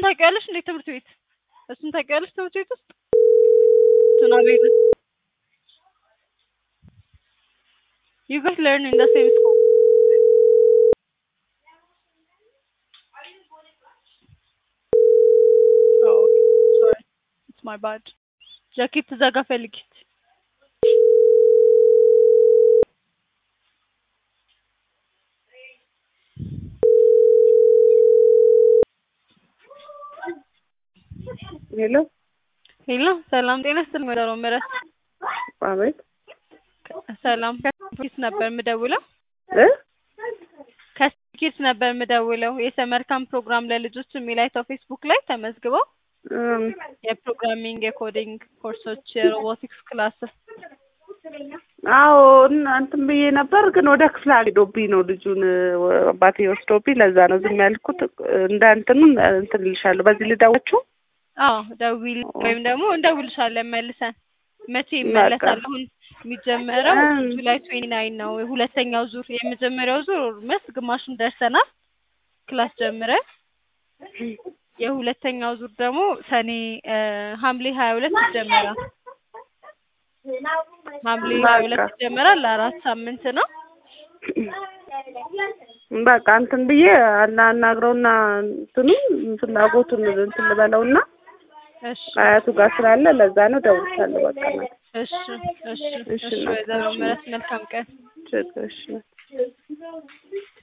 ታውቂዋለሽ እንዴ ትምህርት ቤት? እሱን ታውቂዋለሽ ትምህርት ቤት ውስጥ እሱን አቤል You guys learn in the same school. Oh, okay. Sorry. It's my bad. ጃኬት እዛ ጋር ፈልጊ። ሄሎ ሄሎ፣ ሰላም ጤና ይስጥልኝ ወይዘሮ ምህረት። አቤት ሰላም ከስኪት ነበር የምደውለው እ ከስኪት ነበር የምደውለው የሰመር ካምፕ ፕሮግራም ለልጆች የሚል አይተው ፌስቡክ ላይ ተመዝግበው እም፣ የፕሮግራሚንግ የኮዲንግ ኮርሶች የሮቦቲክስ ክላስ አዎ እና እንትን ብዬ ነበር ግን ወደ ክፍለ ሄዶብኝ ነው ልጁን ወ- አባቴ ወስዶብኝ ለዛ ነው ዝም ያልኩት። እንደ እንትኑን እንትን ልልሻለሁ በዚህ ልደውላችሁ። አዎ ደውል ወይም ደግሞ እንደውልሻለን መልሰን መቼ ይመለሳል? አሁን የሚጀመረው እም። ጁላይ ትዌንቲ ናይን ነው ሁለተኛው ዙር። የመጀመሪያው ዙር ኦልሞስት ግማሹን ደርሰናል ክላስ ጀምረን የሁለተኛው ዙር ደግሞ ሰኔ እ ሐምሌ ሀያ ሁለት ይጀመራል። ሐምሌ ሀያ ሁለት በቃ ይጀመራል። ለአራት ሳምንት ነው። በቃ እንትን ብዬ አና- አናግረውና እንትኑን ፍላጎቱን እንትን ልበለውና እሺ አያቱ ጋር ስላለ ለዛ ነው ደውልሻለሁ። በቃ ነው እሺ እሺ እሺ እሺ ወይዘሮ ምህረት መልካም ቀን። ችግር እሺ